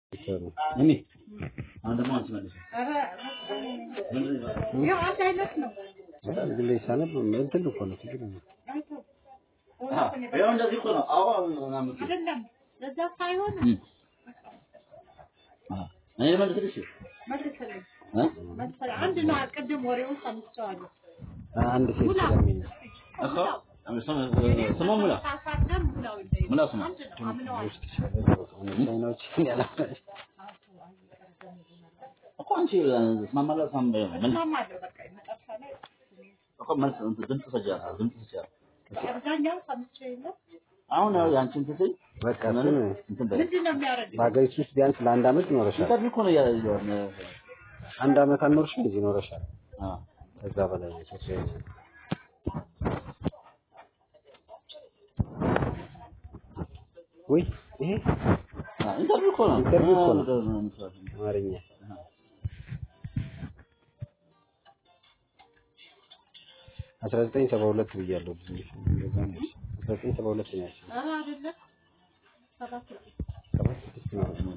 እኔ አሁን ደግሞ አንቺ መልሽ። ያው አንድ አይነት ነው። እዚህ ላይ ሳነብ እንትን እኮ ነው ችግር ነው። ያው እንደዚህ እኮ ነው። አዎ ምናምን እኮ። አይደለም ለዛ ሳይሆን እም። አዎ እኔ ልመልስልሽ መልስልኝ እ? መልስልኝ። አንድ ነው። ቅድም ወሬውን ሰምቼዋለሁ። አንድ ሴት ስለሚል ነው። እኮ ስሙ ሙላ ሳሳደም ሙላው እንደይ ሙላ ስሙ አንድ ነው። አምነዋል። ቻይናዎች ያላፈ እኮ አንቺ ስማማላ ሳም መልስ እስማማለሁ። በቃ መጨረሻ ላይ እኮ መልስ እንትን ድምፅ ሰጃ ድምፅ ሰጃ አብዛኛው ሰምቼ የለም አሁን ያው ያንቺን ትስይ በቃ እሱን እንትን በይ ምንድን ነው የሚያደርገው? በሀገሪቱ ውስጥ ቢያንስ ለአንድ አመት ይኖረሻል። ኢንተርቪው እኮ ነው ያ የሆነ አንድ አመት አልኖርሽም እዚህ ይኖረሻል። አዎ ከዛ በላይ ነው ችግር የለም። ወይ ይሄ አዎ ኢንተርቪው እኮ ነው ኢንተርቪው እኮ ነው። ነው አማርኛ አስራ ዘጠኝ ሰባ ሁለት ብያለሁ። እንደዛ ነው። አስራ ዘጠኝ ሰባ ሁለት ነው ያልሽኝ። ኧረ አይደለም ሰባት ነው። ሰባት ስድስት ነው።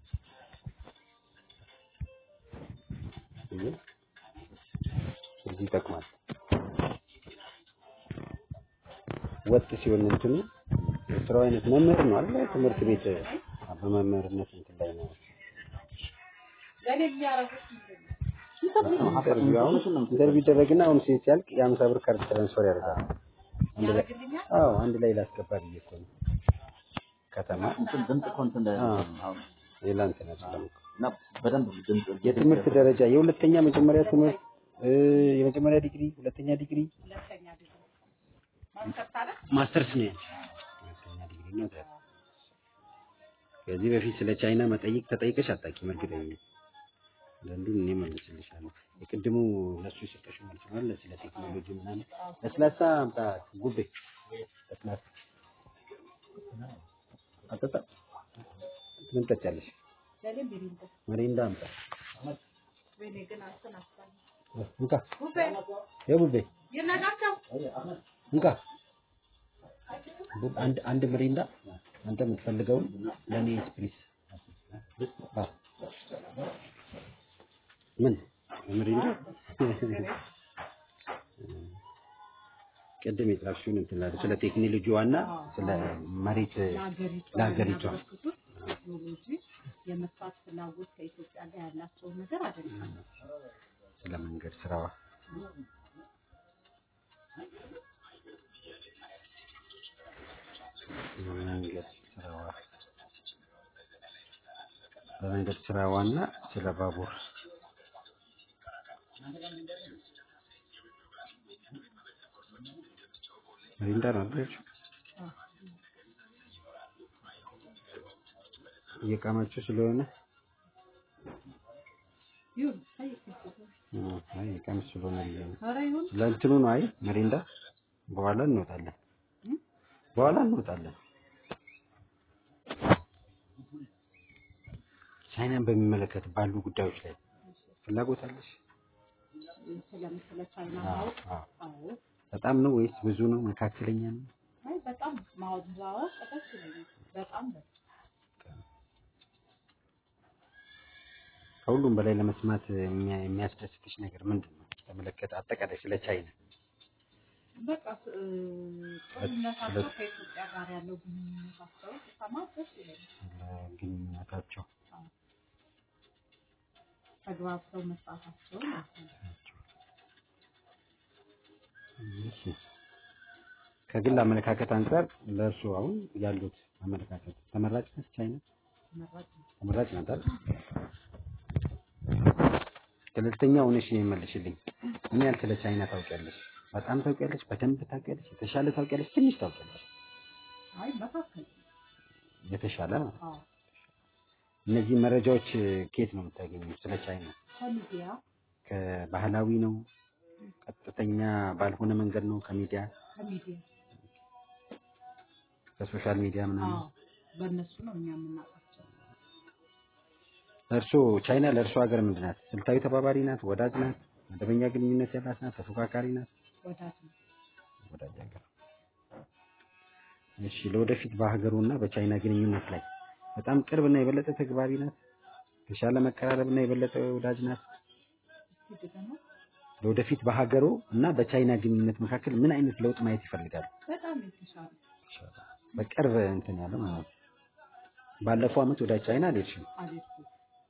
ይሄ እዚህ ይጠቅማል። ወጥ ሲሆን እንትኑ የስራው አይነት መምህር ነው አይደል? ትምህርት ቤት በመምህርነት እንትን ላይ ነው። ለእኔ የሚያደርጉት ምንድን ነው? ኢንተርቪው አሁን ኢንተርቪው ይደረግና አሁን ሴት ሲያልቅ የሀምሳ ብር ካርድ ትራንስፈር ያደርጋል። አንድ ላይ ያደርግልኛል? አዎ አንድ ላይ ላስገባ ብዬ እኮ ነው። ከተማ እንትን ድምፅ እኮ እንትን እንዳይል አዎ። አሁን ሌላ እንትን አይደለም እኮ። እና በደንብ ድምፅ የትምህርት ደረጃ የሁለተኛ መጀመሪያ ትምህርት እ የመጀመሪያ ዲግሪ፣ ሁለተኛ ዲግሪ፣ ሁለተኛ ዲግሪ ማስተርስ አለ? ማስተርስ ነው ያለው። ሁለተኛ ዲግሪ ነው ታዲያ። ከዚህ በፊት ስለ ቻይና መጠይቅ ተጠይቀሽ አታውቂም? እርግጠኛ ነኝ። አንዳንዱን እኔ መልስልሻለሁ። የቅድሙ ለሱ የሰጠሽው መልስ ነው አለ ስለ ቴክኖሎጂ ምናምን። ለስላሳ አምጣ ጉቤ፣ ለስላሳ አጠጣ። ምን ጠጫለሽ? ለእኔ ቢሪንዳ መሪንዳ አምጣ። ወይኔ ግን አንተን አስታል እንካ ጉቤ የቡቤ ይነጋቸው እንካ ቡ- አንድ አንድ ምሪንዳ አንተ የምትፈልገውን ለእኔ ስፕሪስ አ ምን ምሪንዳ ቅድም የጻፍሽውን እንትን ላለ ስለ ቴክኖሎጂዋና ስለ መሬት ለሀገሪቷ ለሀገሪቷ የሚያበረክቱት ቴክኖሎጂ የመስራት ፍላጎት ከኢትዮጵያ ጋር ያላቸውን ነገር አይደለም። ስለ መንገድ ስራዋ መንገድ ስራዋ በመንገድ ስራዋና ስለ ባቡር ሚሪንዳ ነው አይደል? እየቃማችሁ ስለሆነ ይሁን አይ እ፣ አይ እየቃምሽ ስለሆነ ብዬ ነው። ኧረ ይሁን ለእንትኑ ነው። አይ መሪንዳ በኋላ እንወጣለን፣ በኋላ እንወጣለን። ቻይናን በሚመለከት ባሉ ጉዳዮች ላይ ፍላጎት አለሽ? ስለምስለ ቻይና አዎ፣ ማወቅ አዎ። አዎ በጣም ነው ወይስ ብዙ ነው? መካከለኛ ነው? አይ በጣም ማወቅ ማወቅ ደስ ይለኛል። በጣም ደስ ከሁሉም በላይ ለመስማት የሚያ- የሚያስደስትሽ ነገር ምንድን ነው? ተመለከተ አጠቃላይ ስለ ቻይና በቃ እ፣ ግንኙነታቸው ከኢትዮጵያ ጋር ያለው ግንኙነታቸው ስሰማ ደስ ይለኛል። ስለ ግንኙነታቸው ተግባብተው መስራታቸው ማለት ነው። እሺ። ከግል አመለካከት አንጻር ለእርሱ አሁን ያሉት አመለካከት ተመራጭ ነች ቻይና? ተመራጭ ነው። ተመራጭ ናት አይደል? ገለልተኛ ሆነሽ የሚመልሽልኝ ምን ያህል ስለ ቻይና ታውቂያለሽ? በጣም ታውቂያለሽ? በደንብ ታውቂያለሽ? የተሻለ ታውቂያለሽ? ትንሽ ታውቂያለሽ? አይ መካከል የተሻለ ማለት ነው። አዎ እነዚህ መረጃዎች ከየት ነው የምታገኙት? ስለ ቻይና ከሚዲያ ከባህላዊ ነው? ቀጥተኛ ባልሆነ መንገድ ነው? ከሚዲያ ከሚዲያ ከሶሻል ሚዲያ ምናምን? አዎ በእነሱ ነው እኛ የምናውቃቸው። እርሶ ቻይና ለእርሶ ሀገር ምንድን ናት? ስልታዊ ተባባሪ ናት? ወዳጅ ናት? መደበኛ ግንኙነት ያላት ናት? ተፎካካሪ ናት? ወዳጅ ነው። ወዳጅ ሀገር። እሺ ለወደፊት በሀገሩና በቻይና ግንኙነት ላይ በጣም ቅርብና የበለጠ ተግባቢ ናት። የተሻለ መቀራረብና የበለጠ ወዳጅ ናት። እስኪ ደግሞ ለወደፊት በሀገሩ እና በቻይና ግንኙነት መካከል ምን አይነት ለውጥ ማየት ይፈልጋሉ? በጣም የተሻለ በቅርብ እንትን ያለ ማለት ነው። ባለፈው አመት ወደ ቻይና አልሄድሽም? አልሄድኩም።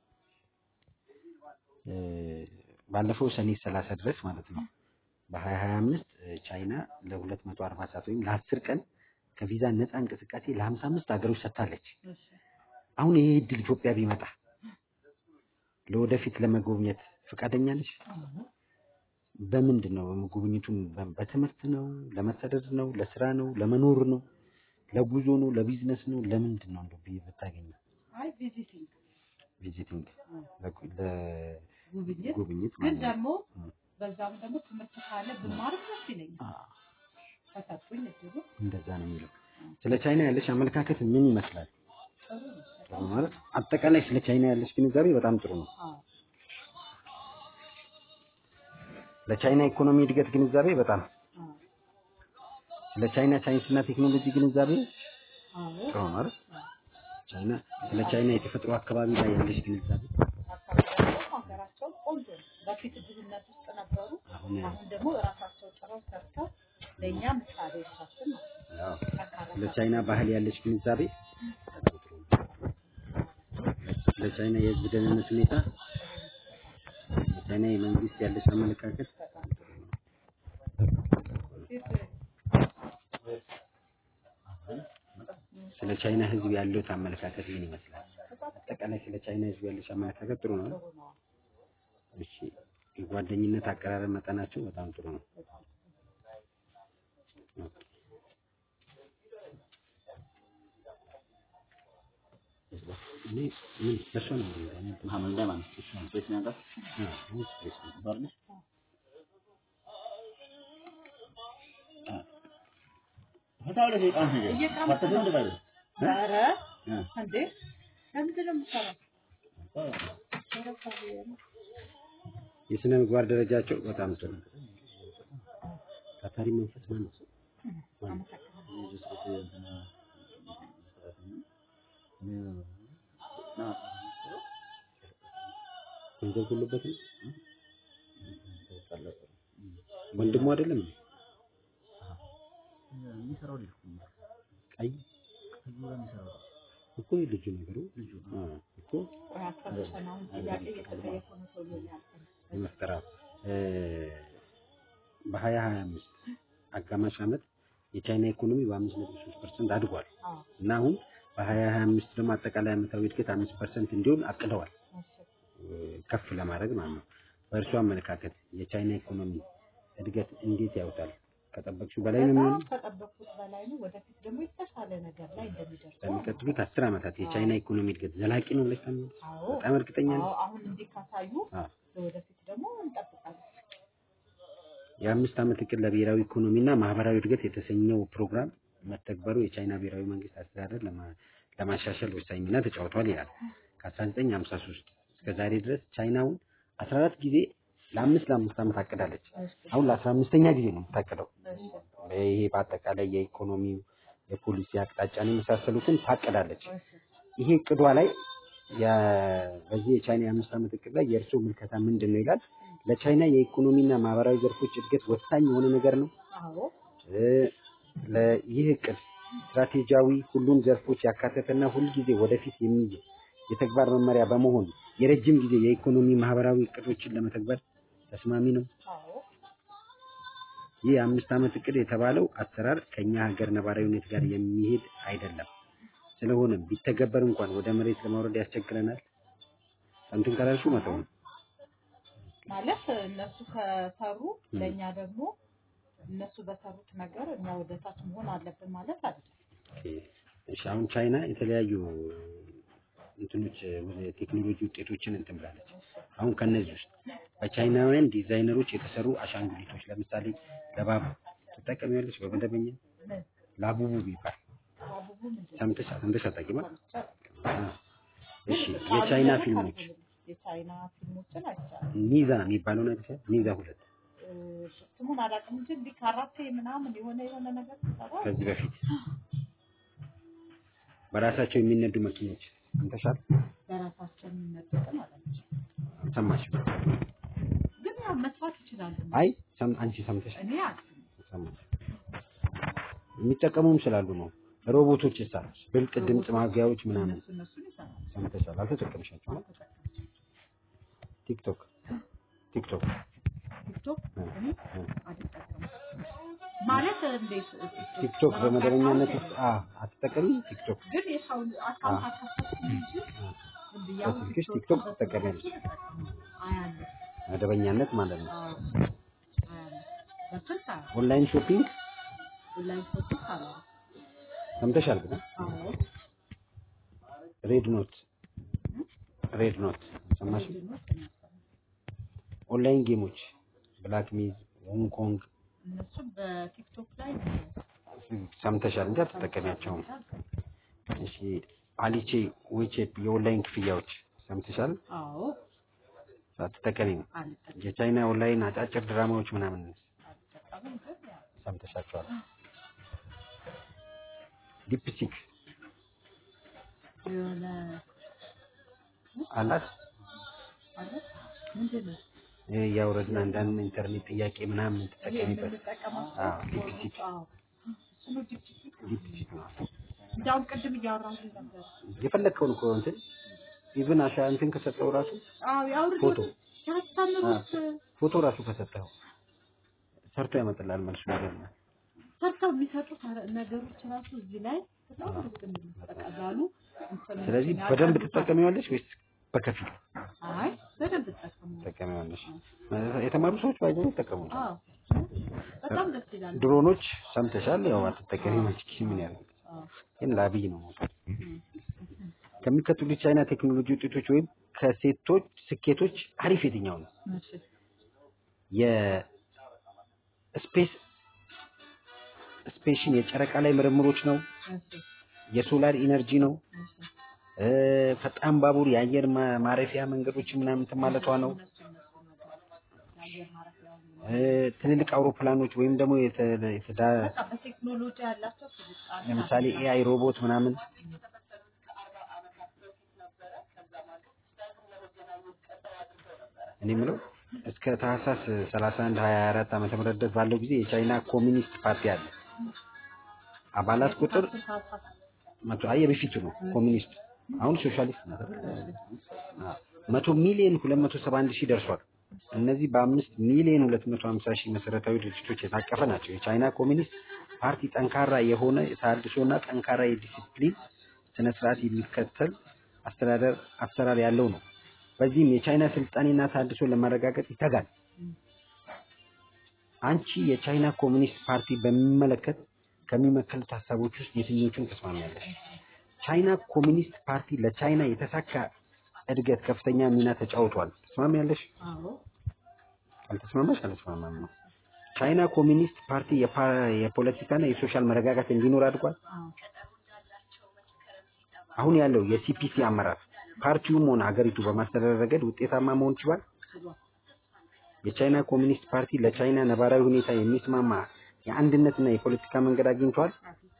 እ፣ ባለፈው ሰኔ 30 ድረስ ማለት ነው በ2025 ቻይና ለ240 ሰዓት ወይም ለ10 ቀን ከቪዛ ነፃ እንቅስቃሴ ለ55 ሀገሮች ሰጥታለች። እሺ አሁን ይሄ እድል ኢትዮጵያ ቢመጣ ለወደፊት ለመጎብኘት ፈቃደኛ ነሽ? አዎ በምንድን ነው ጉብኝቱን? በ- በትምህርት ነው? ለመሰደድ ነው? ለስራ ነው? ለመኖር ነው? ለጉዞ ነው? ለቢዝነስ ነው? ለምንድን ነው እንደው ቢ- ብታገኝ አይ ቪዚቲንግ ቪዚቲንግ ጉብኝት ለጉብኝት ግን ማለት ነው። ደግሞ እ። በዛም ደግሞ ትምህርት ካለ ብማርም ደስ ይለኛል። አ፣ ከሰጡኝ እድሉ እንደዛ ነው የሚለው። ስለ ቻይና ያለሽ አመለካከት ምን ይመስላል? ጥሩ ነው። ጥሩ ማለት አጠቃላይ ስለ ቻይና ያለሽ ግንዛቤ በጣም ጥሩ ነው። አዎ ለቻይና ኢኮኖሚ እድገት ግንዛቤ በጣም አዎ ስለ ቻይና ሳይንስና ቴክኖሎጂ ግንዛቤ አዎ ጥሩ ነው አይደል? ቻይና ስለ ቻይና የተፈጥሮ አካባቢ ላይ ያለሽ ግንዛቤ አካባቢያቸው ሀገራቸው ቆንጆ ነው። በፊት ድህነት ውስጥ ነበሩ። አሁን አሁን ደግሞ ራሳቸው ጭረው ሰርተው ለእኛ ምሳሌዎቻችን ናቸው። ያው ጠንካራ ስለ ቻይና ባህል ያለሽ ግንዛቤ ስለ ቻይና የህዝብ ደህንነት ሁኔታ የቻይና የመንግስት ያለሽ አመለካከት ስለ ቻይና ህዝብ ያለው አመለካከት ምን ይመስላል? አጠቃላይ ስለ ቻይና ህዝብ ያለሽ አመለካከት ጥሩ ነው። ጥሩ ነው። እሺ የጓደኝነት አቀራረብ መጠናቸው በጣም ጥሩ ነው። ኦኬ። እኔ ምን በሷ ነው እንዴ? መሐመድ ላይ ማለት ነው። ስፔስ ነው ያውቃል? አዎ ስፔስ ነው። ባርነሽ ፈታው ለዚህ ቃን ሄደ እየቃመ ፈተሽ ነው እንደባለ ኧረ እ እንዴ ለምንድን ነው የምትሰራው? የስነ ምግባር ደረጃቸው በጣም ጥሩ ነው። ታታሪ መንፈስ ማለት ነው። አመሰግናለሁ። ገንዘብ ሁሉበት ነው። ወንድሙ አይደለም እንዴ? የሚሰራው ልጅ እኮ ነው። ቀይ ከዚህ ጋር የሚሰራው እኮ ልጁ ነገሩ ልጁ አ እኮ ቆይ አስታውሰን አሁን ጥያቄ እየተጠየቁ ነው ሰውዬው ያልከኝ። የመፍጠራ በሀያ ሀያ አምስት አጋማሽ ዓመት የቻይና ኢኮኖሚ በአምስት ነጥብ ሶስት ፐርሰንት አድጓል አዎ እና አሁን በሀያ ሀያ አምስት ደግሞ አጠቃላይ ዓመታዊ እድገት አምስት ፐርሰንት እንዲሆን አቅደዋል እሺ ከፍ ለማድረግ ማለት ነው። በእርሱ አመለካከት የቻይና ኢኮኖሚ እድገት እንዴት ያውታል? ከጠበቅሽው በላይ ነው የሚሆነው? በጣም ከጠበቅኩት በላይ ነው። ወደፊት ደግሞ የተሻለ ነገር ላይ እንደሚደርሱ በሚቀጥሉት አስር ዓመታት የቻይና ኢኮኖሚ እድገት ዘላቂ ነው ብለሽ ታምኛለሽ? አዎ በጣም እርግጠኛ ነኝ። አዎ አሁን እንዲህ ካሳዩ አዎ። ወደፊት ደግሞ እንጠብቃለን። የአምስት ዓመት እቅድ ለብሔራዊ ኢኮኖሚና ማህበራዊ እድገት የተሰኘው ፕሮግራም መተግበሩ የቻይና ብሔራዊ መንግስት አስተዳደር ለማ- ለማሻሻል ወሳኝ ሚና ተጫውቷል ይላል። ከ1953 እስከ ዛሬ ድረስ ቻይናውን 14 ጊዜ ለአምስት ለአምስት ዓመት አቅዳለች። እሺ አሁን ለአስራ አምስተኛ ጊዜ ነው የምታቅደው። እሺ ይሄ በአጠቃላይ የኢኮኖሚው የፖሊሲ አቅጣጫን የመሳሰሉትን ታቅዳለች። እሺ ይሄ እቅዷ ላይ የ- በዚህ የቻይና የአምስት ዓመት እቅድ ላይ የእርስዎ ምልከታ ምንድን ነው ይላል። ለቻይና የኢኮኖሚና ማህበራዊ ዘርፎች እድገት ወሳኝ የሆነ ነገር ነው። አዎ እ፣ ለ- ይህ እቅድ ስትራቴጂያዊ ሁሉን ዘርፎች ያካተተና ሁልጊዜ ወደፊት የሚይዝ የተግባር መመሪያ በመሆን የረጅም ጊዜ የኢኮኖሚ ማህበራዊ እቅዶችን ለመተግበር ተስማሚ ነው። አዎ ይህ የአምስት ዓመት እቅድ የተባለው አሰራር ከኛ ሀገር ነባራዊ ሁኔታ ጋር የሚሄድ አይደለም። ስለሆነም ቢተገበር እንኳን ወደ መሬት ለማውረድ ያስቸግረናል። እንትን ካላልሽው መተው ነው። ማለት እነሱ ከሰሩ ለእኛ ደግሞ እነሱ በሰሩት ነገር እኛ ወደ ታች መሆን አለብን ማለት አይደለም። ኦኬ። እሺ አሁን ቻይና የተለያዩ እንትኖች የቴክኖሎጂ ውጤቶችን እንትን ብላለች። አሁን ከነዚህ ውስጥ በቻይናውያን ዲዛይነሮች የተሰሩ አሻንጉሊቶች ለምሳሌ ለባቡ ትጠቀሚያለሽ? በመደበኛ ምን ላቡቡ ቢባል አቡቡ ምንድን ነው? ሰምተሽ ሰምተሽ አታውቂም? ሰምቼ አ፣ እሺ ቃሉ የቻይና ደግሞ ፊልሞች ካልኩልም የቻይና ፊልሞችን አይቻልም። ኒዛ የሚባለው ነገር ኒዛ ሁለት ስሙን አላውቅም እንጂ እንዲህ ካራቴ ምናምን የሆነ የሆነ ነገር ሲሰራ ከዚህ በፊት በራሳቸው የሚነዱ መኪኖች ሰምተሻል? በራሳችን መጠቀም አለች። አልሰማሽም? ግን ያው መስራት ይችላሉ። አይ ሰም- አንቺ ሰምተሻል? እኔ አልኩኝ። ሰማሽ? የሚጠቀሙም ስላሉ ነው። ሮቦቶች ይሳሉ ብልጥ ድምፅ ማጉያዎች ምናምን እነሱ እነሱን ይሰራሉ። ሰምተሻል? አልተጠቀምሻቸውም? ቲክቶክ ቲክቶክ ቲክቶክ እ፣ እኔ እ። አልጠቀምም። ማለት እንዴት ቲክቶክ በመደበኛነት ውስጥ አ አትጠቀሚ ቲክቶክ ግን የሰው አካውንት አካፈትኩ እንጂ እንዲህ ያው በስልክሽ ቲክቶክ ቲክቶክ በስልክ ትጠቀሚያለሽ? አያለሁ። መደበኛነት ማለት ነው። አዎ፣ አያለሁ። በስልክ አያለሁ። ኦንላይን ሾፒንግ ኦንላይን ሾፒንግ አያለሁ። ሰምተሻል? ግን አዎ፣ ሬድ ኖት ሬድ ኖት ሰማሽ? ምንድን ነው እነሱ? ኦንላይን ጌሞች ብላክ ሚዝ፣ ሆንግ ኮንግ እነሱ በቲክቶክ ላይ ሰምተሻል እንጂ አትጠቀሚያቸውም። እሺ አሊቼ ዌቼፕ የኦንላይን ክፍያዎች ሰምተሻል? አዎ፣ አትጠቀሚም። አልጠቀምም። የቻይና ኦንላይን አጫጭር ድራማዎች ምናምን አልጠቀምም ግን ያው ሰምተሻቸዋል? ዲፕሲክ የሆነ አላት አለ ምንድን ነው ይሄ እያወረድን አንዳንድ ኢንተርኔት ጥያቄ ምናምን ይሄ ትጠቀሚበት የምንጠቀማቸው አዎ፣ ዲፕሲክ አዎ፣ እሱ ነው ዲፕሲክ። ዲፕሲክ ነው። እንዲያውም ቅድም እያወራሁልህ ነበር። የፈለግከውን እኮ እንትን ኢቭን አሻ እንትን ከሰጠው ራሱ አዎ ያውርዱ ፎቶ ሲያስተምሩት ፎቶ ራሱ ከሰጠው ሰርቶ ያመጣልሃል መልሱ ማለት ነው። ሰርተው የሚሰጡት ነገሮች ራሱ እዚህ ላይ በጣም ደስ የሚሉ በቀላሉ እንትን ስለዚህ ያውቃሉ። በደንብ ትጠቀሚዋለሽ ወይስ በከፊል አይ በደንብ ጠቀሙ። ትጠቀሚዋለሽ? የተማሩ ሰዎች ባይዘው ይጠቀሙ። አዎ በጣም ደስ ይላል። ድሮኖች ሰምተሻል? ያው አትጠቀሚ ማችኪ ምን ያለው አዎ ግን ለአብይ ነው መውሰድ። ከሚከተሉት ቻይና ቴክኖሎጂ ውጤቶች ወይም ከሴቶች ስኬቶች አሪፍ የትኛው ነው? እሺ የስፔስ ስፔሽን የጨረቃ ላይ ምርምሮች ነው። እሺ የሶላር ኢነርጂ ነው። እሺ እ፣ ፈጣን ባቡር የአየር ማ- ማረፊያ መንገዶች ምናምን እንትን ማለቷ ነው። እነሱ እነሱ ነገር የአየር ማረፊያውን እ፣ ትልልቅ አውሮፕላኖች ወይም ደግሞ የተ- የተዳ- በቃ በቴክኖሎጂ ያላቸው ስልጣኔ ለምሳሌ ኤአይ ሮቦት ምናምን እኔ የምለው እስከ ታህሳስ 31 24 ዓመተ ምህረት ድረስ ባለው ጊዜ የቻይና ኮሚኒስት ፓርቲ አለ። አባላት ቁጥር መቶ አይ የበፊቱ ነው ኮሚኒስት፣ አሁን ሶሻሊስት ነው። አዎ፣ መቶ ሚሊዮን 271 ሺህ ደርሷል። እነዚህ በአምስት ሚሊዮን 250 ሺህ መሰረታዊ ድርጅቶች የታቀፈ ናቸው። የቻይና ኮሚኒስት ፓርቲ ጠንካራ የሆነ የተሃድሶና ጠንካራ የዲሲፕሊን ስነ ስርዓት የሚከተል አስተዳደር አሰራር ያለው ነው። በዚህም የቻይና ስልጣኔና ተሃድሶ ለማረጋገጥ ይተጋል። አንቺ የቻይና ኮሚኒስት ፓርቲ በሚመለከት ከሚመከሉት ሀሳቦች ውስጥ የትኞቹን ተስማሚያለሽ? ቻይና ኮሚኒስት ፓርቲ ለቻይና የተሳካ እድገት ከፍተኛ ሚና ተጫውቷል። ተስማሚያለሽ? አዎ አልተስማማሽ? አልተስማማም ነው። ቻይና ኮሚኒስት ፓርቲ የፓ- የፖለቲካና የሶሻል መረጋጋት እንዲኖር አድርጓል። አዎ አሁን ያለው የሲፒሲ አመራር ፓርቲውም ሆነ ሀገሪቱ በማስተዳደር ረገድ ውጤታማ መሆን ችሏል። ችሏል። የቻይና ኮሚኒስት ፓርቲ ለቻይና ነባራዊ ሁኔታ የሚስማማ የአንድነትና የፖለቲካ መንገድ አግኝቷል።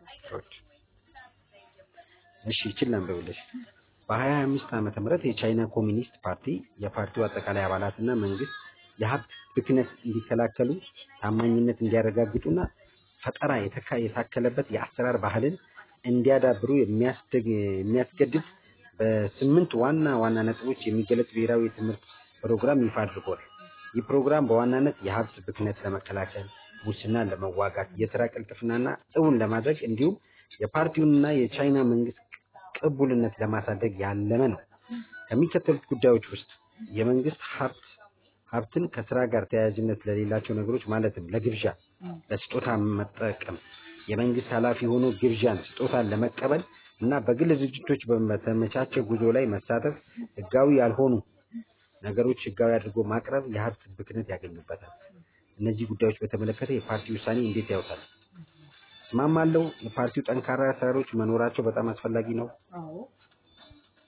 እሺ ይችል አንብብልሽ። በ2025 ዓመተ ምህረት የቻይና ኮሚኒስት ፓርቲ የፓርቲው አጠቃላይ አባላትና መንግስት የሀብት ብክነት እንዲከላከሉ ታማኝነት እንዲያረጋግጡና ፈጠራ የተካ- የታከለበት የአሰራር ባህልን እንዲያዳብሩ የሚያስደግ የሚያስገድድ በስምንት ዋና ዋና ነጥቦች የሚገለጽ ብሔራዊ የትምህርት ፕሮግራም ይፋ አድርጓል። ይህ ፕሮግራም በዋናነት የሀብት ብክነት ለመከላከል፣ ሙስናን ለመዋጋት፣ የስራ ቅልጥፍናና እውን ለማድረግ እንዲሁም የፓርቲውንና የቻይና መንግስት ቅቡልነት ለማሳደግ ያለመ ነው። ከሚከተሉት ጉዳዮች ውስጥ የመንግስት ሀብት ሀብትን ከስራ ጋር ተያያዥነት ለሌላቸው ነገሮች ማለትም ለግብዣ፣ ለስጦታ መጠቀም፣ የመንግስት ኃላፊ ሆኖ ግብዣን፣ ስጦታን ለመቀበል እና በግል ድርጅቶች በተመቻቸ ጉዞ ላይ መሳተፍ፣ ህጋዊ ያልሆኑ ነገሮች ህጋዊ አድርጎ ማቅረብ የሀብት ብክነት ያገኙበታል። እነዚህ ጉዳዮች በተመለከተ የፓርቲ ውሳኔ እንዴት ያውታል? እስማማለሁ። የፓርቲው ጠንካራ አሰራሮች መኖራቸው በጣም አስፈላጊ ነው። አዎ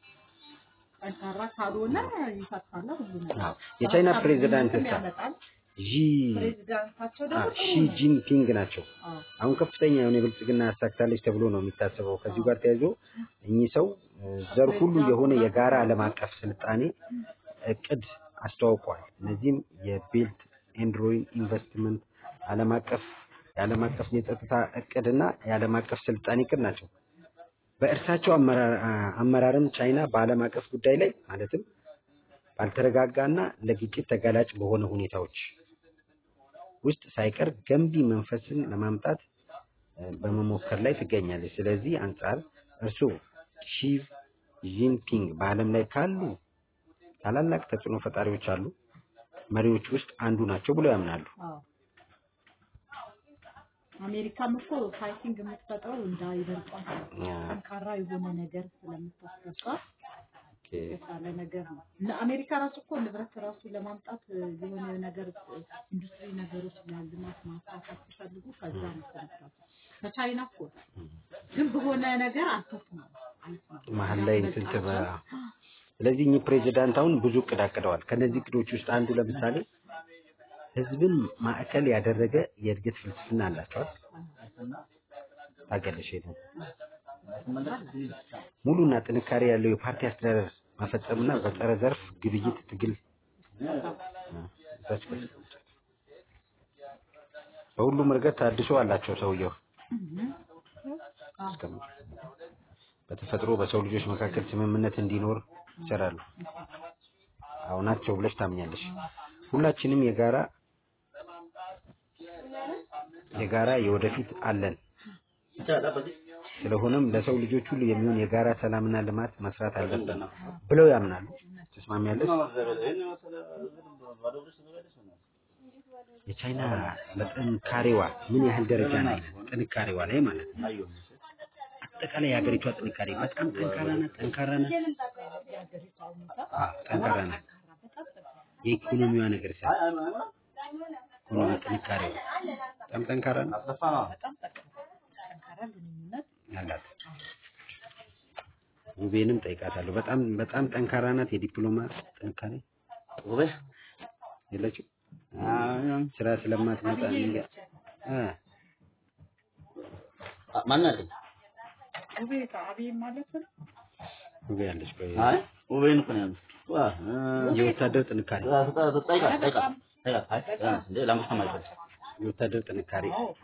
ጠንካራ ካልሆነ ይፈታል ሁሉ ነገር። አዎ። የቻይና ፕሬዝዳንት ጠንካራነትም ሳ- ያመጣል። ዢ ፕሬዚዳንታቸው አ፣ ደግሞ ሺ ጥሩ ነው። ጂንፒንግ ናቸው። አዎ። አሁን ከፍተኛ የሆነ የብልጽግና ያሳክታለች ተብሎ ነው የሚታሰበው። ከዚሁ ጋር ተያይዞ እኚህ ሰው እ፣ ዘር ሁሉ የሆነ የጋራ ዓለም አቀፍ ስልጣኔ እቅድ አስተዋውቀዋል። እነዚህም የቤልት ኤንድ ሮድ ኢንቨስትመንት ዓለም አቀፍ የዓለም አቀፍ የጸጥታ እቅድና የዓለም አቀፍ ስልጣኔ እቅድ ናቸው። በእርሳቸው አመራር- አ- አመራርም ቻይና በዓለም አቀፍ ጉዳይ ላይ ማለትም ባልተረጋጋና ለግጭት ተጋላጭ በሆነ ሁኔታዎች ውስጥ ሳይቀር ገንቢ መንፈስን ለማምጣት እ፣ በመሞከር ላይ ትገኛለች። ስለዚህ አንጻር እርስዎ ሺ ጂንፒንግ በዓለም ላይ ካሉ ታላላቅ ተጽዕኖ ፈጣሪዎች አሉ መሪዎች ውስጥ አንዱ ናቸው ብለው ያምናሉ። አዎ። አሜሪካም እኮ ፋይቲንግ የምትፈጥረው እንዳይበልጧት ነው። ያ፣ ጠንካራ የሆነ ነገር ስለምታስገባ ኦኬ፣ የተሻለ ነገር ነው። እነ አሜሪካ ራሱ እኮ ንብረት ራሱ ለማምጣት እ፣ የሆነ ነገር እ፣ ኢንዱስትሪ ነገሮች ለልማት ማስፋፋት ሲፈልጉ ከዛ ነው ተነሳሱ። ከቻይና እኮ ግን በሆነ ነገር አልተስማሙ አልተስማሙ። መሀል ላይ እንትን ትበ ስለዚህ እኚህ ፕሬዚዳንት አሁን ብዙ እቅድ አቅደዋል። ከነዚህ እቅዶች ውስጥ አንዱ ለምሳሌ ህዝብን ማዕከል ያደረገ የእድገት ፍልስፍና አላቸዋል። ታገለሽ ነው ሙሉና ጥንካሬ ያለው የፓርቲ አስተዳደር መፈጸምና በጸረ ዘርፍ ግብይት ትግል እዛች ጋር ተቀምጧል። በሁሉም ረገድ ታድሶ አላቸው ሰውየው አስቀምጡ። በተፈጥሮ በሰው ልጆች መካከል ስምምነት እንዲኖር ይሰራሉ። አዎ ናቸው ብለሽ ታምኛለሽ። ሁላችንም የጋራ የጋራ የወደፊት አለን። ስለሆነም ለሰው ልጆች ሁሉ የሚሆን የጋራ ሰላምና ልማት መስራት አለብን ብለው ያምናሉ። ትስማሚያለሽ? የቻይና በጥንካሬዋ ምን ያህል ደረጃ ላይ ናት? ጥንካሬዋ ላይ ማለት ነው። አጠቃላይ የሀገሪቷ ጥንካሬ በጣም ጠንካራ ናት። ጠንካራ ናት። የሀገሪቷ ሁኔታ አዎ፣ ጠንካራ ናት። በጣም ጠንካራ የኢኮኖሚዋ ነገር ሲያ ኢኮኖሚ ጥንካሬዋ በጣም ጠንካራ ነው በጣም ጠንካራ ጠንካራ ግንኙነት ያላት። ውቤንም ጠይቃታለሁ። በጣም በጣም ጠንካራ ናት። የዲፕሎማት ጥንካሬ የለችም። ስራ ስለማትመጣ እንግዲህ እ ማናት? ውቤታ አብይ ማለት ነው። ውቤ ያለች ቆይ አይ ውቤን እኮ ነው ያሉት። ዋ የወታደር ጥንካሬ ጠይቃ ጠይቃ ጠይቃ አይ እንዴ ላምስት ማለት የወታደር ጥንካሬ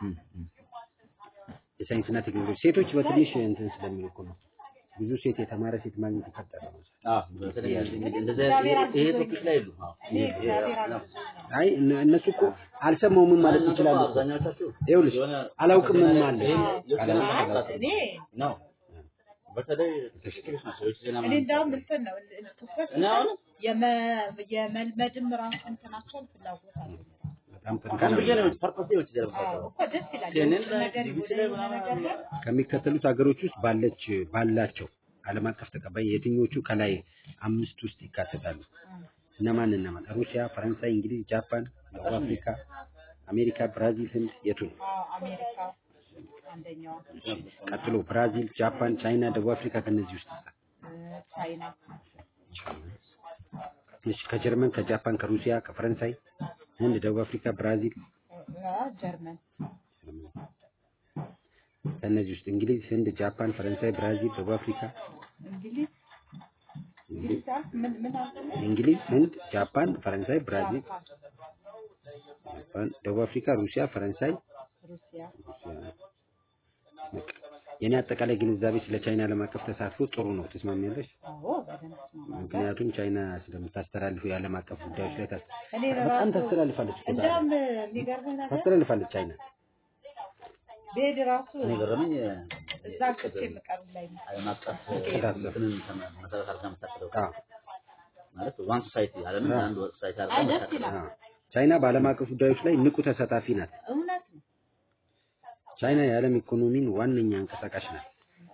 የሳይንስና ቴክኖሎጂ ሴቶች በትንሽ እንትን ስለሚሉ እኮ ነው። ብዙ ሴት የተማረ ሴት ማግኘት ይፈጠረ ነው። አዎ በተለይ እንደዚህ ይሄ ቶፒክ ላይ የሉም። አዎ እኔ እግዚአብሔር አለ አይ እነ- እነሱ እኮ አልሰማውም ማለት ይችላሉ። እኮ። አብዛኛዎቻችሁ ይኸውልሽ አላውቅም ምን አለ እኔ ነው በተለይ ትክክሎች ናቸው። የውጭ ዜና እኔ እንዳውም እንትን ነው ትኩረት እኔ አሁን የመ- የመልመድም ራሱ እንትናቸውን ፍላጎት አለ በጣም አሁን ጠንካራ ብዬ ነው ፐርፐስ የውጭ ዜና አዎ የምታውቀው። እኮ ደስ ይላል CNN የውጭ ላይ ነገር ቢቢሲ ወደ ላይ የሆነ ምናምን ነገር ላይ ከሚከተሉት ሀገሮች ውስጥ ባለች ባላቸው ዓለም አቀፍ ተቀባይ የትኞቹ ከላይ አምስት ውስጥ ይካተታሉ? እነማን እነማን? ሩሲያ፣ ፈረንሳይ፣ እንግሊዝ፣ ጃፓን፣ ደቡብ አፍሪካ፣ አሜሪካ፣ ብራዚል፣ ህንድ የቱ ነው? አዎ አሜሪካ አንደኛዋ ቀጥሎ ብራዚል፣ ጃፓን፣ ቻይና፣ ደቡብ አፍሪካ ከነዚህ ውስጥ እ፣ ቻይና እሺ፣ ከጀርመን፣ ከጃፓን፣ ከሩሲያ፣ ከፈረንሳይ፣ ህንድ፣ ደቡብ አፍሪካ፣ ብራዚል እ፣ ጀርመን ከነዚህ ውስጥ እንግሊዝ፣ ህንድ፣ ጃፓን፣ ፈረንሳይ፣ ብራዚል፣ ደቡብ አፍሪካ፣ እንግሊዝ እንግሊዝ አልክ? ምን ምን አልከኝ? እንግሊዝ፣ ህንድ፣ ጃፓን፣ ፈረንሳይ፣ ብራዚል፣ ጃፓን፣ ጃፓን፣ ደቡብ አፍሪካ፣ ሩሲያ፣ ፈረንሳይ ሩሲያ በቃ የኔ አጠቃላይ ግንዛቤ ስለ ቻይና ዓለም አቀፍ ተሳትፎ ጥሩ ነው። ትስማሚያለሽ? አዎ በደንብ እስማማለሁ። ምክንያቱም ቻይና ስለምታስተላልፉ የዓለም አቀፍ ጉዳዮች ላይ ታስ- እኔ በጣም ራሱ ታስተላልፋለች እኮ ዛሬ። እንደውም የሚገርምህ ነገር ታስተላልፋለች ቻይና። ብሄድ ራሱ እኔ ገረመኝ እዛ ክስ የምቀርብ ላይ ነው። ዓለም አቀፍ ተሳሰብ። እንትንን ተመ- መሰረት አድርጋ የምታስበው አዎ ማለት ዋን ሶሳይቲ ዓለምን አዎ። አንድ ሶሳይቲ አይ አድርጋ ደስ የምታስበው። ይላል። አዎ። ቻይና በዓለም አቀፍ ጉዳዮች ላይ ንቁ ተሳታፊ ናት። እውነት ነው። ቻይና የዓለም ኢኮኖሚን ዋነኛ አንቀሳቃሽ ናት።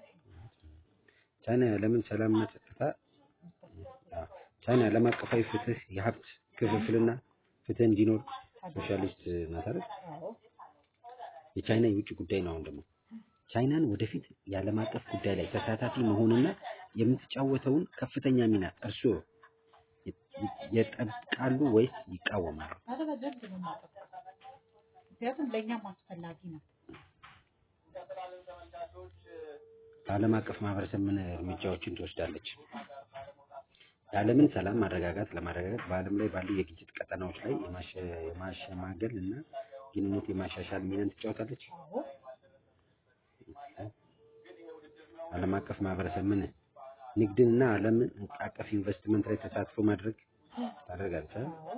ቻይና የዓለምን ሰላምና ጸጥታ አዎ። ቻይና ዓለም አቀፋዊ ፍትህ፣ የሀብት ክፍፍልና ፍትህ እንዲኖር ሶሻሊስት ናት አይደል? አዎ የቻይና የውጭ ጉዳይ ነው። አሁን ደግሞ ቻይናን ወደፊት የዓለም አቀፍ ጉዳይ ላይ ተሳታፊ መሆንና የምትጫወተውን ከፍተኛ ሚና እርስዎ የጠብቃሉ ወይስ ይቃወማሉ? ኧረ በደንብ ነው የማጠብቀው። ምክንያቱም ለእኛም አስፈላጊ ነው። በዓለም አቀፍ ማህበረሰብ ምን እርምጃዎችን ትወስዳለች? የዓለምን ሰላም ማረጋጋት ለማረጋጋት በዓለም ላይ ባሉ የግጭት ቀጠናዎች ላይ የማሸ- የማሸማገል እና ግንኙነት የማሻሻል ሚናን ትጫወታለች። አዎ ዓለም አቀፍ ማህበረሰብ ምን ንግድንና ዓለምን አቀፍ ኢንቨስትመንት ላይ ተሳትፎ ማድረግ ታደርጋለች? አይደል? አዎ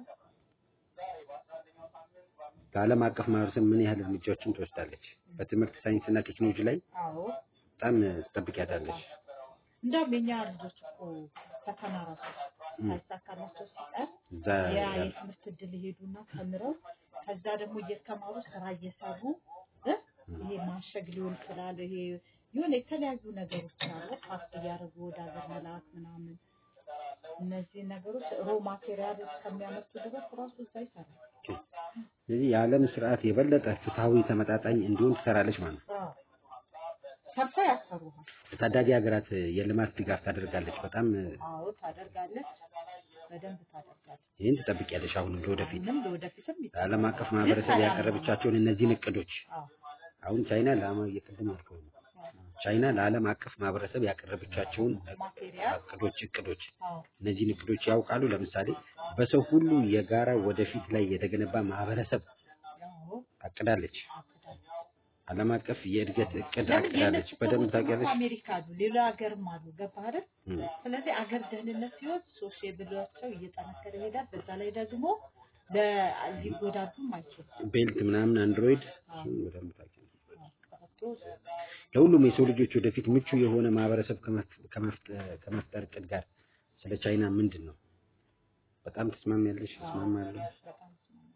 በዓለም አቀፍ ማህበረሰብ ምን ያህል እርምጃዎችን ትወስዳለች? በትምህርት ሳይንስና ቴክኖሎጂ ላይ አዎ በጣም ትጠብቂያታለች። እንደውም የኛ ልጆች እኮ ፈተና ራሱ ሳይሳካላቸው ሲቀር እዛ ያ ያሉ የትምህርት እድል ይሄዱና ተምረው ከዛ ደግሞ እየተማሩ ስራ እየሰሩ እ ይሄ ማሸግ ሊሆን ይችላል። ይሄ የሆነ የተለያዩ ነገሮች አሉ ፓስት እያደረጉ ወደ ሀገር መላክ ምናምን እነዚህ ነገሮች ሮ ማቴሪያል እስከሚያመጡ ድረስ ራሱ እዛ ይሰራል። ስለዚህ የዓለም ስርዓት የበለጠ ፍትሐዊ፣ ተመጣጣኝ እንዲሆን ትሰራለች ማለት ነው። አዎ። ሰርታ ያሰሩሃል። ለታዳጊ ሀገራት የልማት ድጋፍ ታደርጋለች። በጣም አዎ ታደርጋለች፣ በደንብ ታደርጋለች። ይህን ትጠብቂያለሽ። አሁንም ለወደፊት ምንም ለወደፊትም ይሰራል። ለዓለም አቀፍ ማህበረሰብ ያቀረበቻቸውን እነዚህን እቅዶች አዎ አሁን ቻይና ለአማ እየቀደም ያልከው ነው። ቻይና ለዓለም አቀፍ ማህበረሰብ ያቀረበቻቸውን ማቴሪያል እቅዶች እቅዶች አዎ እነዚህን እቅዶች ያውቃሉ። ለምሳሌ በሰው ሁሉ የጋራ ወደፊት ላይ የተገነባ ማህበረሰብ አዎ አቅዳለች። አቅዳለች። ዓለም አቀፍ የእድገት እቅድ ለምን አቅዳለች። የእነሱ በደንብ ሰዎች ደግሞ ታውቂያለሽ። አሜሪካ አሉ፣ ሌላ ሀገርም አሉ። ገባህ አይደል? እም። ስለዚህ አገር ደህንነት ሲሆን ሶሻብላቸው እየጠነከረ ይሄዳል። በዛ ላይ ደግሞ ለ- ሊጎዳዱም አይችሉም። ቤልት ምናምን አንድሮይድ አዎ። እሱን በደንብ ታውቂያለሽ። ቀበቶ ለሁሉም የሰው ልጆች ወደፊት ምቹ የሆነ ማህበረሰብ ከመፍ- ከመፍጠ- ከመፍጠር እቅድ ጋር ስለ ቻይና ምንድን ነው በጣም ትስማሚያለሽ? ትስማማለሽ? በጣም ስማማለሁ።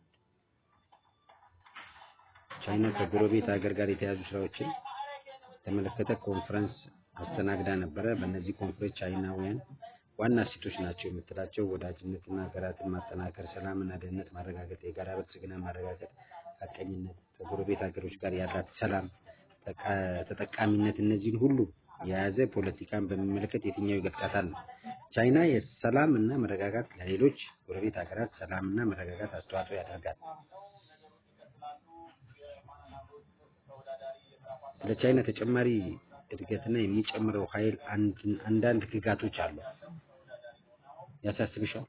ቻይና ከጎረቤት ሀገር ጋር የተያዙ ስራዎችን የተመለከተ ኮንፈረንስ አስተናግዳ ነበረ። በእነዚህ ኮንፈረንስ ቻይናውያን ዋና እሴቶች ናቸው የምትላቸው ወዳጅነትና ሀገራትን ማጠናከር፣ ሰላምና ደህንነት ማረጋገጥ፣ የጋራ ብልጽግና ማረጋገጥ፣ ሀቀኝነት፣ ከጎረቤት ሀገሮች ጋር ያላት ሰላም ተቃ- ተጠቃሚነት፣ እነዚህን ሁሉ የያዘ ፖለቲካን በሚመለከት የትኛው ይገልጻታል ነው። ቻይና የሰላም እና መረጋጋት ለሌሎች ጎረቤት ሀገራት ሰላም እና መረጋጋት አስተዋጽኦ ያደርጋል። ስለ ቻይና ተጨማሪ እድገትና የሚጨምረው ኃይል አንድ- አንዳንድ ግጋቶች አሉ። ያሳስብሻል?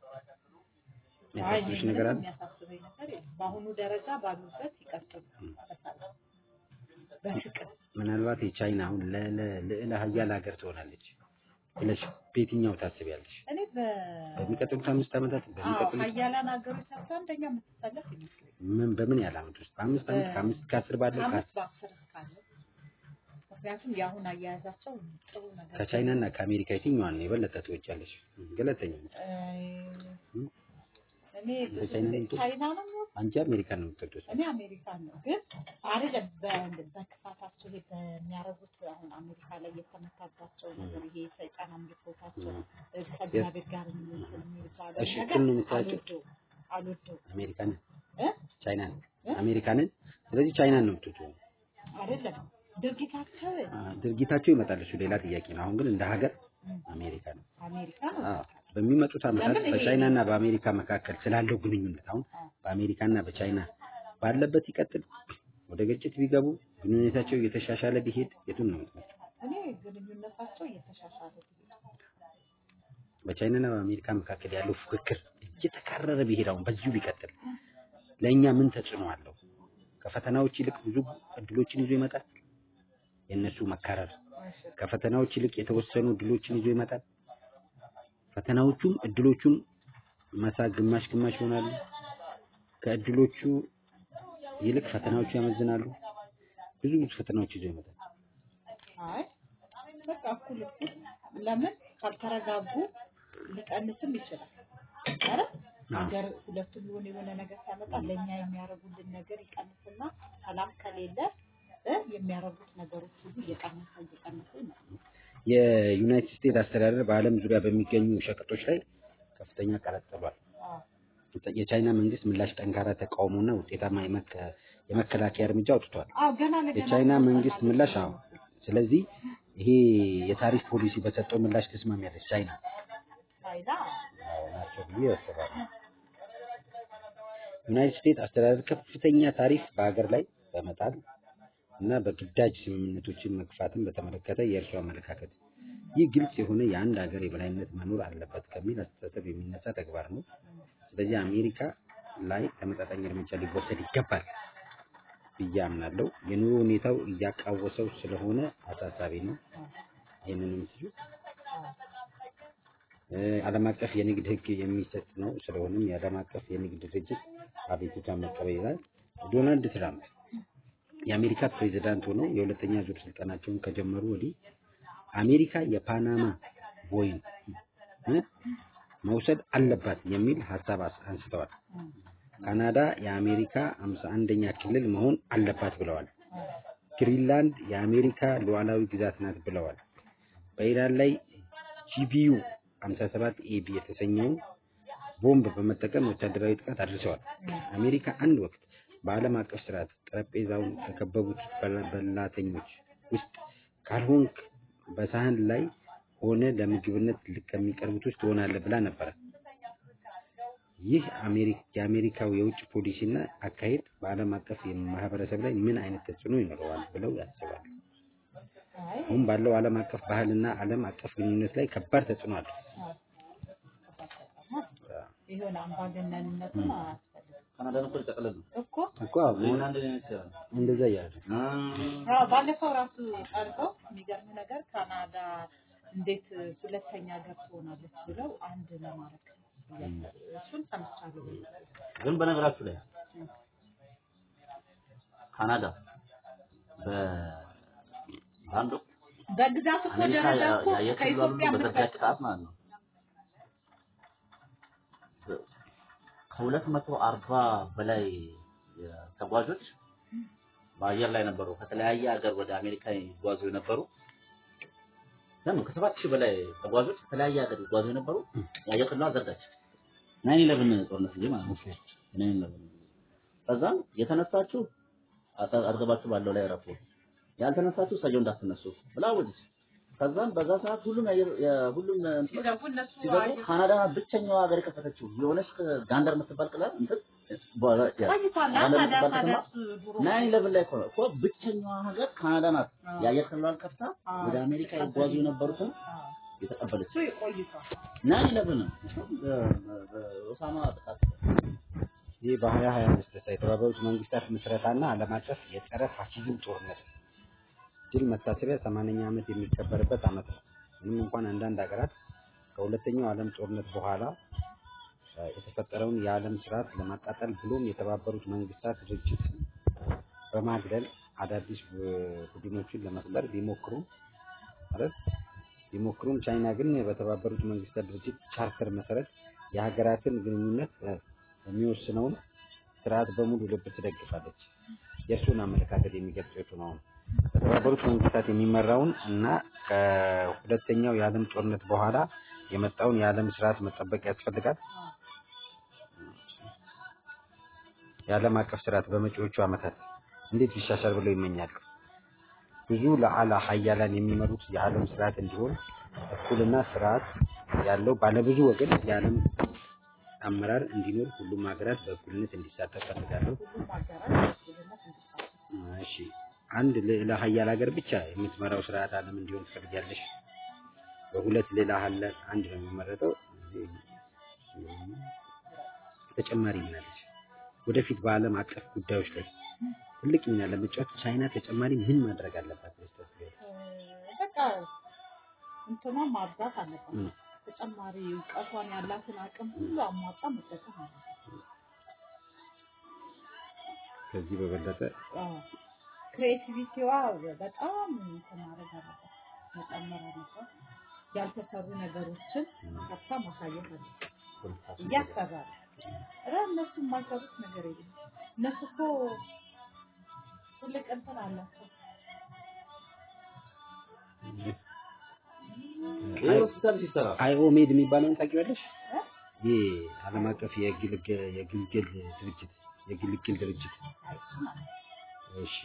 አይ የሚያሳስብሽ ምንም ነገር አለ? የሚያሳስበኝ ነገር የለም። በአሁኑ ደረጃ ባሉበት ይቀጥሉ በሰላም በፍቅር ምናልባት የቻይና አሁን ለ- ለ- ልዕለ ሀያል ሀገር ትሆናለች ብለሽ በየትኛው ታስቢያለሽ? እኔ በ በሚቀጥሉት አምስት ዓመታት አዎ በሚቀጥሉት ሀያላን ሀገሮች ሰርታ አንደኛ የምትሰለፍ ይመስለኛል። ምን በምን ያህል ዓመት ውስጥ በአምስት ዓመት ከአምስት ከአስር ባለው ከአምስት ከ- በአስር እስካለ ምክንያቱም የአሁን አያያዛቸው ጥሩ ነገር ከቻይና እና ከአሜሪካ የትኛዋን ነው የበለጠ ትወጃለሽ? ገለተኛ እ እኔ ብዙ በቻይና ጊዜ ነው ቻይና ነው የምወደው። አንቺ አሜሪካን ነው የምትወደው? እኔ አሜሪካን ነው ግን አይደለም በ- በክፋታቸው ይሄ በሚያደርጉት አሁን አሜሪካ ላይ የተመታባቸው ነገር ይሄ ሰይጣን አምልኮታቸው እ ከእግዚአብሔር ጋር እንትን የሚባለው እሺ፣ ነገር እኩል ነው የምታያቸው? አልወደውም አልወደውም አሜሪካንን እ ቻይናን እ? አሜሪካንን ስለዚህ ቻይናን ነው የምትወጂው? አይደለም ድርጊታቸው አ፣ ድርጊታቸው ይመጣል። እሱ ሌላ ጥያቄ ነው። አሁን ግን እንደ ሀገር አሜሪካ ነው። አሜሪካ ነው አዎ፣ በሚመጡት ዓመታት ለምን ይሄ- በቻይና እና በአሜሪካ መካከል ስላለው ግንኙነት አሁን አዎ። በአሜሪካ እና በቻይና ባለበት ይቀጥል፣ ወደ ግጭት ቢገቡ ግንኙነታቸው እየተሻሻለ ቢሄድ የቱን ነው የምትመርጪው? እኔ ግንኙነታቸው እየተሻሻለ ቢሄድ በቻይና እና በአሜሪካ መካከል ያለው ፉክክር እየተካረረ ቢሄድ አሁን በዚሁ ቢቀጥል ለእኛ ምን ተጽዕኖ አለው? ከፈተናዎች ይልቅ ብዙ እድሎችን ይዞ ይመጣል። የእነሱ መካረር ከፈተናዎች ይልቅ የተወሰኑ እድሎችን ይዞ ይመጣል። ፈተናዎቹም እድሎቹን መሳ ግማሽ ግማሽ ይሆናሉ። ከእድሎቹ ይልቅ ፈተናዎቹ ያመዝናሉ። ብዙ ብዙ ፈተናዎች ይዞ ይመጣል። አይ በቃ እኩል እኩል ለምን ካልተረጋጉ ሊቀንስም ይችላል። አረ ሀገር ሁለቱም የሆነ የሆነ ነገር ሲያመጣ ለእኛ የሚያደርጉልን ነገር ይቀንስና ሰላም ከሌለ እ የሚያደርጉት ነገሮች ሁሉ እየቀነሰ እየቀነሰ ይመጣል። የዩናይትድ ስቴትስ አስተዳደር በዓለም ዙሪያ በሚገኙ ሸቀጦች ላይ ከፍተኛ ቀረጥ ጥሏል። አዎ የቻይና መንግስት ምላሽ ጠንካራ ተቃውሞና ውጤታማ የመከ- የመከላከያ እርምጃ አውጥቷል። አዎ ገና ለገና የቻይና መንግስት ምላሽ አዎ። ስለዚህ ይሄ የታሪፍ ፖሊሲ በሰጠው ምላሽ ተስማሚያለች ቻይና። ቻይና አዎ ናቸው ብዬ አስባለሁ። ዩናይትድ ስቴትስ አስተዳደር ከፍተኛ ታሪፍ በሀገር ላይ በመጣል እና በግዳጅ ስምምነቶችን መግፋትን በተመለከተ የእርሱ አመለካከት ይህ ግልጽ የሆነ የአንድ ሀገር የበላይነት መኖር አለበት ከሚል አስተሳሰብ የሚነሳ ተግባር ነው። ስለዚህ አሜሪካ ላይ ተመጣጣኝ እርምጃ ሊወሰድ ይገባል ብዬ አምናለሁ። የኑሮ ሁኔታው እያቃወሰው ስለሆነ አሳሳቢ ነው። ይህንን የምትሉ ዓለም አቀፍ የንግድ ሕግ የሚሰጥ ነው። ስለሆነም የዓለም አቀፍ የንግድ ድርጅት አቤቱታን መቀበል ይላል። ዶናልድ ትራምፕ የአሜሪካ ፕሬዚዳንት ሆነው የሁለተኛ ዙር ስልጣናቸውን ከጀመሩ ወዲህ አሜሪካ የፓናማ ቦይን እ መውሰድ አለባት የሚል ሀሳብ አስ- አንስተዋል። ካናዳ የአሜሪካ አምሳ አንደኛ ክልል መሆን አለባት ብለዋል። ግሪንላንድ የአሜሪካ ሉዓላዊ ግዛት ናት ብለዋል። በኢራን ላይ ጂቢዩ 57 ኤቢ የተሰኘውን ቦምብ በመጠቀም ወታደራዊ ጥቃት አድርሰዋል። አሜሪካ አንድ ወቅት በዓለም አቀፍ ስርዓት ጠረጴዛውን ከከበቡት በላ- በላተኞች ውስጥ ካልሆንክ በሳህን ላይ ሆነ ለምግብነት ከሚቀርቡት ውስጥ ትሆናለህ ብላ ነበረ። ይህ አሜሪ- የአሜሪካው የውጭ ፖሊሲና አካሄድ በዓለም አቀፍ ማህበረሰብ ላይ ምን አይነት ተጽዕኖ ይኖረዋል ብለው ያስባሉ? አይ አሁን ባለው ዓለም አቀፍ ባህልና ዓለም አቀፍ ግንኙነት ላይ ከባድ ተጽዕኖ አለው። የሆነ አምባገነንነቱን አያስፈልግም ካናዳን እኮ ሊጠቅልል ነው። እኮ እኮ ሌላ አንድ አይነት ይችላል። እንደዛ እያለ አ አዎ፣ ባለፈው ራሱ ቀርበው የሚገርም ነገር ካናዳ እንዴት ሁለተኛ ሀገር ትሆናለች ብለው አንድ ለማድረግ እያሰቡ እሱን ሰምቻለሁ። ግን በነገራችሁ ላይ ካናዳ በ በአንድ ወቅት በግዛት እኮ አሜሪካ ደረጃ እኮ የአየር ክልሏን ከኢትዮጵያ በዘጋች የምትበልጥ ሰዓት ማለት ነው ከሁለት መቶ አርባ በላይ ተጓዦች በአየር ላይ ነበሩ። ከተለያየ ሀገር ወደ አሜሪካ ይጓዙ የነበሩ ለምን ከሰባት ሺህ በላይ ተጓዦች ከተለያየ ሀገር ይጓዙ የነበሩ የአየር ክልሏን ዘጋች። ናይን ኢለቭን ጦርነት ጊዜ ማለት ነው። ናይን ኢለቭን ከዛም የተነሳችሁ አጠ- አጠገባችሁ ባለው ላይ ረፉ፣ ያልተነሳችሁ እሰየው እንዳትነሱ ብላ አወጀች። ከዛም በዛ ሰዓት ሁሉም የአየር- የሁሉም እንትኖች ሲገቡ እነሱ ሲገቡ አየር- ካናዳ ብቸኛዋ ሀገር የከፈተችው የሆነች ጋንደር የምትባል ክልል እንትን በ- ያ- ቆይቷል። ጋንደር ታዲያ የምትባል ታዲያ ከተማ እሱ ድሮ ናይን ኢለቭን ላይ እኮ ነው እኮ ብቸኛዋ ሀገር ካናዳ ናት። አዎ። የአየር ክልሏን ከፍታ አዎ። ወደ አሜሪካ ይጓዙ የነበሩትን አዎ፣ የተቀበለች እሱ ቆይቷል። ናይን ኢለቭን ነው በ- በ- በኦሳማ ጥቃት ይህ በሀያ ሀያ አምስት የተባበሩት መንግስታት ምስረታና ዓለም አቀፍ የጸረ ፋሺዝም ጦርነት ድል መታሰቢያ ሰማንያኛ ዓመት የሚከበርበት ዓመት ነው። ምንም እንኳን አንዳንድ ሀገራት ከሁለተኛው ዓለም ጦርነት በኋላ እ፣ የተፈጠረውን የዓለም ስርዓት ለማቃጠል ብሎም የተባበሩት መንግስታት ድርጅት በማግለል አዳዲስ ቡ- ቡድኖችን ለመፍጠር ቢሞክሩም ማለት ቢሞክሩም ቻይና ግን በተባበሩት መንግስታት ድርጅት ቻርተር መሰረት የሀገራትን ግንኙነት እ፣ የሚወስነውን ስርዓት በሙሉ ልብ ትደግፋለች። የእርሱን አመለካከት የሚገልጽ የቱ ነው? በተባበሩት መንግስታት የሚመራውን እና ከሁለተኛው የዓለም ጦርነት በኋላ የመጣውን የዓለም ስርዓት መጠበቅ ያስፈልጋል። የዓለም አቀፍ ስርዓት በመጪዎቹ ዓመታት እንዴት ሊሻሻል ብለው ይመኛሉ? ብዙ ለአላ ሀያላን የሚመሩት የዓለም ስርዓት እንዲሆን እኩልና ስርዓት ያለው ባለብዙ ወገን የዓለም አመራር እንዲኖር ሁሉም ሀገራት በእኩልነት እንዲሳተፍ ፈልጋለሁ። ሁሉም ሀገራት እኩልነት እንዲሳተፉ እሺ አንድ ሌላ ሀያል ሀገር ብቻ የምትመራው ስርዓት ዓለም እንዲሆን ትፈልጊያለሽ? በሁለት ሌላ ሀለ አንድ ነው የሚመረጠው። ተጨማሪ ሚናለች። ወደፊት በዓለም አቀፍ ጉዳዮች ላይ ትልቅ ሚና ለመጫወት ቻይና ተጨማሪ ምን ማድረግ አለባት? ብለሽ ታስቢያለሽ? በቃ እንትኗን ማብዛት አለባት። እም። ተጨማሪ እውቀቷን ያላትን አቅም ሁሉ አሟጣ መጠቀም አለባት። ከዚህ በበለጠ ክሬቲቪቲዋ በጣም እንትን ማድረግ አለባት፣ መጨመር አለባት። ያልተሰሩ ነገሮችን ከፍታ ማሳየት አለባት። እያሰራል ረ እነሱ የማይሰሩት ነገር የለም። እነሱ እኮ ትልቅ እንትን አላቸው። ይህ ሆስፒታል ሲሰራ አይኦሜድ የሚባለውን ታውቂዋለሽ? እ? ይህ ዓለም አቀፍ የግልገል የግልገል ድርጅት የግልግል ድርጅት እሺ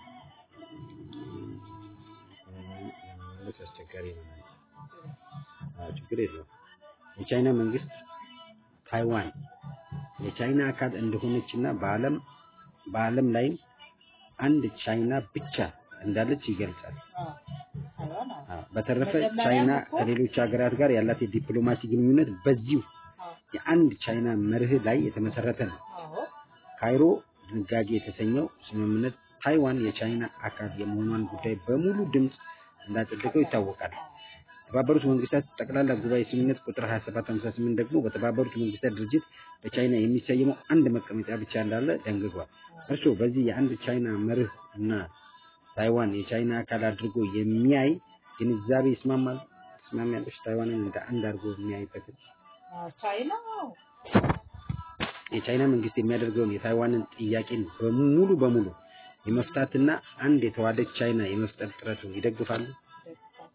መመለስ አስቸጋሪ ነው። አዎ፣ ችግር የለውም። የቻይና መንግስት ታይዋን የቻይና አካል እንደሆነችና በዓለም በዓለም ላይም አንድ ቻይና ብቻ እንዳለች ይገልጻል። አዎ፣ ታይዋን አዎ። አዎ፣ በተረፈ መጀመሪያም ቻይና እኮ- ከሌሎች ሀገራት ጋር ያላት የዲፕሎማሲ ግንኙነት በዚሁ አዎ፣ የአንድ ቻይና መርህ ላይ የተመሰረተ ነው። አዎ፣ ካይሮ ድንጋጌ የተሰኘው ስምምነት ታይዋን የቻይና አካል የመሆኗን ጉዳይ በሙሉ ድምፅ እንዳጸደቀው ይታወቃል። የተባበሩት መንግስታት ጠቅላላ ጉባኤ ስምምነት ቁጥር 2758 ደግሞ በተባበሩት መንግስታት ድርጅት በቻይና የሚሰየመው አንድ መቀመጫ ብቻ እንዳለ ደንግጓል። እርስዎ በዚህ የአንድ ቻይና መርህ እና ታይዋን የቻይና አካል አድርጎ የሚያይ ግንዛቤ ይስማማል? ትስማሚያለሽ? ታይዋንን እንደ አንድ አድርጎ የሚያይበትን አዎ፣ ቻይና አዎ። የቻይና መንግስት የሚያደርገውን የታይዋንን ጥያቄን በሙሉ በሙሉ የመፍታትና አንድ የተዋደች ቻይና የመፍጠር ጥረቱን ይደግፋሉ። ደግፋል።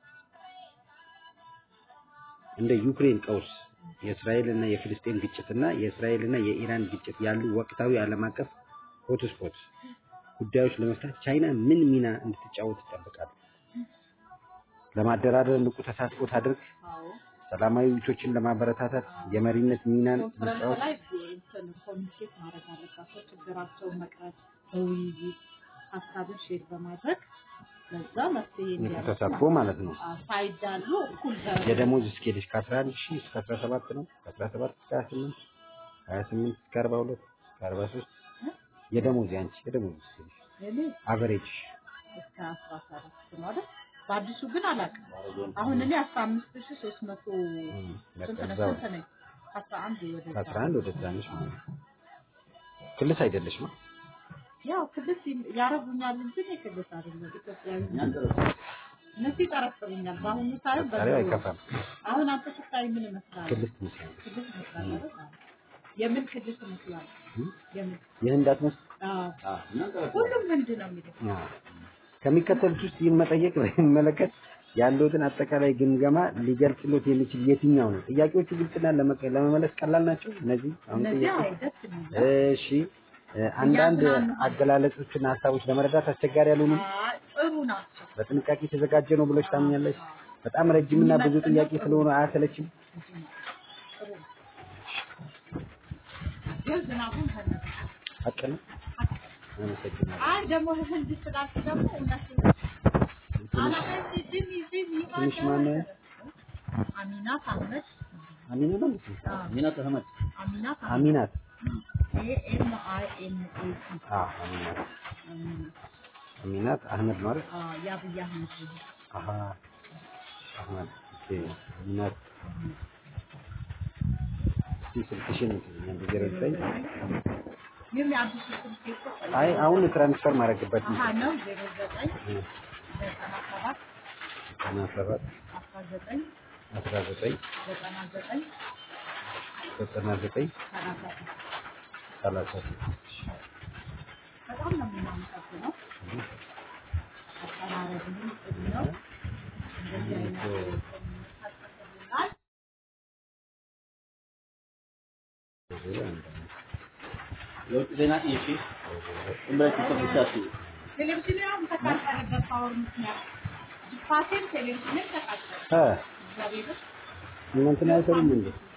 እንደ ዩክሬን ቀውስ፣ የእስራኤልና የፍልስጤን ግጭትና የእስራኤልና የኢራን ግጭት ያሉ ወቅታዊ ዓለም አቀፍ ሆትስፖት ጉዳዮች ለመፍታት ቻይና ምን ሚና እንድትጫወት ይጠበቃሉ? ለማደራደር ንቁ ተሳትፎ ታድርግ። አዎ። ሰላማዊ ውይይቶችን ለማበረታታት የመሪነት ሚናን ኮንፈረንስ መጫወት ላይ እንትን ኮሚኒኬት ማድረግ አለባቸው። ችግራቸውን መቅረፍ በውይይት ሀሳብን ሼር በማድረግ ለዛ መፍትሄ እንዲያመጡ ተሳትፎ ማለት ነው። አዎ፣ ሳይዳሉ እኩል በ- የደሞዝ ስኬልሽ ከ11 ሺህ እስከ 17 ነው። ከ17 እስከ 28 28 እስከ 42 እስከ 43 የደሞዝ ያንቺ የደሞዝ ስኬልሽ እኔ አቨሬጅ እስከ አስራ ሰባት ነው አይደል? በአዲሱ ግን አላውቅም። አሁን እኔ አስራ አምስት ሺህ ሶስት መቶ ስንት ነው በዛው ስንት ነኝ? ከአስራ አንድ ወደ ከ11 ወደ ትናንሽ ማለት ነው። ክልስ አይደለሽም? ያው ክልስ ያረጉኛል እንጂ እኔ ክልስ አይደለም ኢትዮጵያዊ ነኝ። እኛን ጥሩ እነሱ ይጠረጥሩኛል። በአሁኑ ሰዓት ጠሪው በዛው አይከፋም። አሁን አንተ ስታይ ምን ይመስላል? ክልስ ትመስላለች። ክልስ ይመስላል አይደል? አዎ። የምን ክልስ ይመስላል? የምን ይህ እንዳትመስል አዎ። አዎ፣ እኛን ጥሩ ሁሉም ህንድ ነው የሚለው አዎ። ከሚከተሉት ውስጥ ይህን መጠየቅ በሚመለከት ያለውትን አጠቃላይ ግምገማ ሊገልጽሎት የሚችል የትኛው ነው? ጥያቄዎቹ ግልጽና ለመቀ- ለመመለስ ቀላል ናቸው። እነዚህ አሁን እነዚህ ጥያቄ አዎ ደስ የሚል እሺ እ፣ አንዳንድ አገላለጾችና ሀሳቦች ለመረዳት አስቸጋሪ ያልሆኑ አዎ፣ ጥሩ ናቸው። በጥንቃቄ የተዘጋጀ ነው ብለሽ ታምኛለሽ? በጣም ረጅምና ብዙ ጥያቄ ስለሆነ አያሰለችም? ጥሩ ነው። ግን ዝናቡን ከነሱ ሀቅ ነው። አመሰግናለሁ። አይ ደግሞ ህንድ ስላልክ ደግሞ እውነት አላማዬ ጅሚ ጅሚ ትንሽ ማነው? አሚናት አህመድ አሚና ነው እንዴ? አዎ፣ ሚናት አህመድ አሚናት አህመድ አሚናት ኤ ኤም አይ ኤን ኤ ቲ አዎ፣ አሚናት አሚናት አሚናት አህመድ ነው አይደል? አዎ፣ የአብይ አህመድ ልጅ አሃ አህመድ ኦኬ። አሚናት እስቲ ስልክሽን እንትን ዜሮ ዘጠኝ ይህም የአዲሱ ስልክ እኮ አይ አሁን ትራንስፈር ማድረግበት አሀ ነው ዜሮ ዘጠኝ እ፣ ዘጠና ሰባት ዘጠና ሰባት አስራ ዘጠኝ አስራ ዘጠኝ ዘጠና ዘጠኝ ዘጠና ዘጠኝ ሰላሳ ስድስት ሰላሳ ስድስት በጣም ነው የምናመሰግነው። አቀራረብህም ጥሩ ነው። እንደዚህ አይነት ታጽፍልናል። የውጭ ዜና እሺ፣ ዝም ብለሽ ተፈሻሽ ቴሌቪዥን ያው ተቃጠለበት ፓወር ምክንያት ጅፓሴም ቴሌቪዥንም ተቃጠለ። እ እግዚአብሔር እናንተን አይሰሩም እንዴ?